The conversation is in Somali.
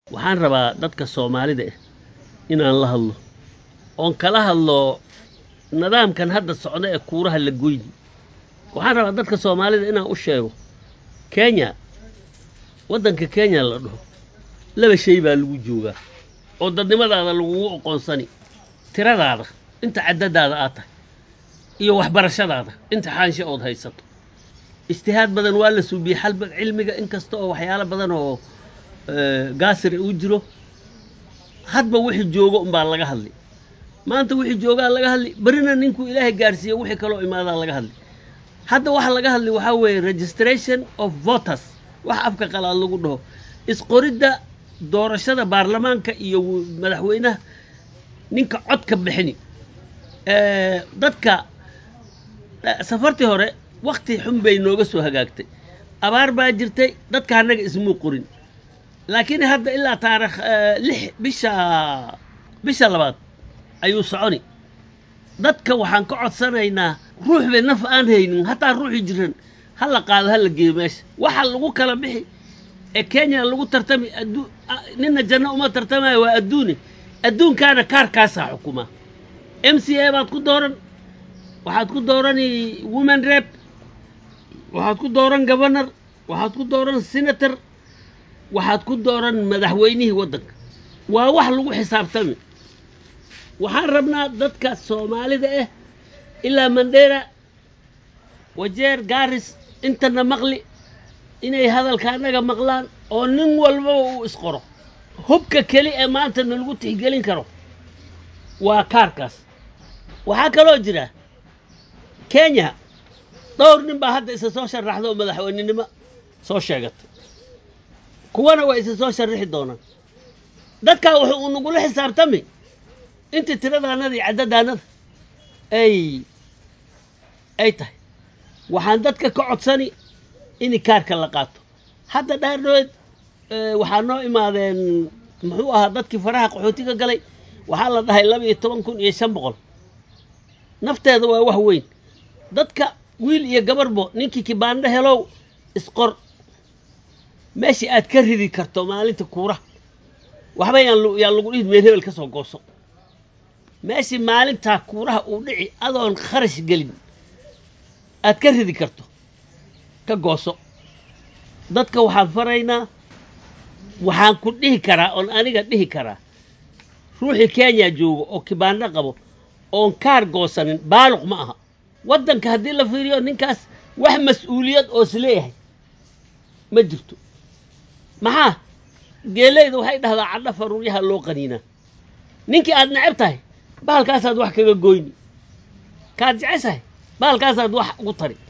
waxaan rabaa dadka soomaalida ah inaan la hadlo oon kala hadlo nidaamkan hadda socda ee kuuraha la goyni waxaan rabaa dadka soomaalida inaan u sheego kenya waddanka kenya la dhaho laba shay baa lagu joogaa oo dadnimadaada lagugu oqoonsani tiradaada inta caddadaada aad tahay iyo waxbarashadaada inta xaanshe ood haysato ijtihaad badan waa la suubiyey xalba cilmiga inkasta oo waxyaalo badan oo gaasira uu jiro hadba wixii joogo umbaa laga hadli maanta wixii joogaa laga hadli berrina ninkuu ilaahay gaarsiiye wixii kaloo imaadaa laga hadli hadda waxa laga hadli waxaa weeye registration of voters wax afka qalaad lagu dhaho isqoridda doorashada baarlamaanka iyo madaxweynaha ninka codka bixini dadka safartii hore wakti xun bay nooga soo hagaagtay abaar baa jirtay dadka annaga ismuu qorin laakiin hadda ilaa taarikh lix bisha bisha labaad ayuu soconi dadka waxaan ka codsanaynaa ruux bay naf aan haynin hataa ruuxii jiran ha la qaado ha la geeyo meesha waxa lagu kala bixi ee kenya lagu tartami addu nina janno uma tartamayo waa adduune adduunkaana kaarkaasaa xukuma m c a baad ku dooran waxaad ku doorani woman rep waxaad ku dooran governor waxaad ku dooran senator waxaad ku dooran madaxweynihii waddanka waa wax lagu xisaabtami waxaan rabnaa dadka soomaalida ah ilaa mandheera wajeer gaaris intana maqli inay hadalka annaga maqlaan oo nin walbaba uu isqoro hubka keli ee maanta nalagu tixgelin karo waa kaarkaas waxaa kaloo jira kenya dhowr nin baa hadda isa soo sharaxda oo madaxweynenimo soo sheegatay kuwana waa isa soo sharrixi doonaan dadkaa wuxuu uu nagula xisaabtami intii tiradaanada iyo caddadaanada ay ay tahay waxaan dadka ka codsani in kaarka la qaato hadda dhaardhood waxaa noo imaadeen muxuu ahaa dadkii faraha qaxootiga galay waxaa la dhahay laba iyo toban kun iyo shan boqol nafteeda waa wax weyn dadka wiil iyo gabarbo ninkii kibaandho helow isqor meeshii aad ka ridi karto maalinta kuuraha waxba yaan yaan lagu dhihi meel hebel ka soo gooso meeshii maalintaa kuuraha uu dhici adoon kharash gelin aad ka ridi karto ka gooso dadka waxaan faraynaa waxaan ku dhihi karaa oon aniga dhihi karaa ruuxii kenya joogo oo kibaandho qabo oon kaar goosanin baaluq ma aha waddanka haddii la fiiriyo ninkaas wax mas-uuliyad oo isleeyahay ma jirto maxaa geeleyda waxay dhahdaa cadho faruuryaha loo qaniinaa ninkii aad necab tahay bahalkaasaad wax kaga goyni kaad jeceshahay bahalkaasaad wax ugu tari